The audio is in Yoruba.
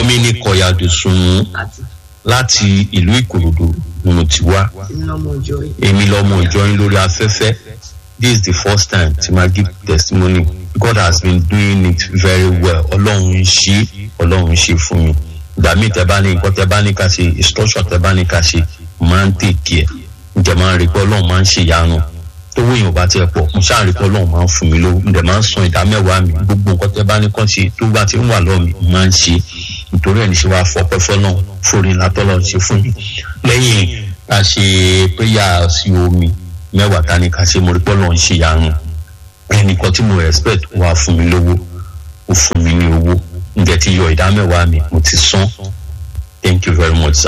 mi ní kọ̀yàdù sùnmù láti ìlú ìkòròdú ni mo ti wá èmi lọmọ ìjọyìn lórí afẹ́fẹ́ this is the first time tí ma give testimony god has been doing it very well ọlọ́run ń ṣe ọlọ́run ń ṣe fún mi ìgbà míì tẹ bá ní nǹkan tẹ bá ní ká ṣe instruction tẹ bá ní ká ṣe máa ń tèkì ẹ ǹjẹ́ máa ń rí pé ọlọ́run máa ń ṣe ìyanu tówó èèyàn bá tiẹ̀ pọ̀ mo ṣáà rí pé ọlọ́run máa ń fún mi lówó ǹjẹ́ máa ń san ìdá mẹ́wàá mi gbogbo nǹkan tẹ bá ní kàn ṣe tó bá ti ń wà lọ́ọ̀ mi máa ń ṣe nítorí ẹ̀ ní ṣe wàá fọpẹ́ fọ́nà fòrí látọ́lọ́ ṣe fún mi lẹ́yìn a ṣe prayer sí omi mẹ́wàá ta ni ká ṣe mo rí pé ọlọ́run ṣe ìyanu ẹnìkan tí mo respect wà fún mi lówó ó fún mi ní owó ǹjẹ́ ti yọ ìdá mẹ́wàá mi mo ti san thank you very much sir.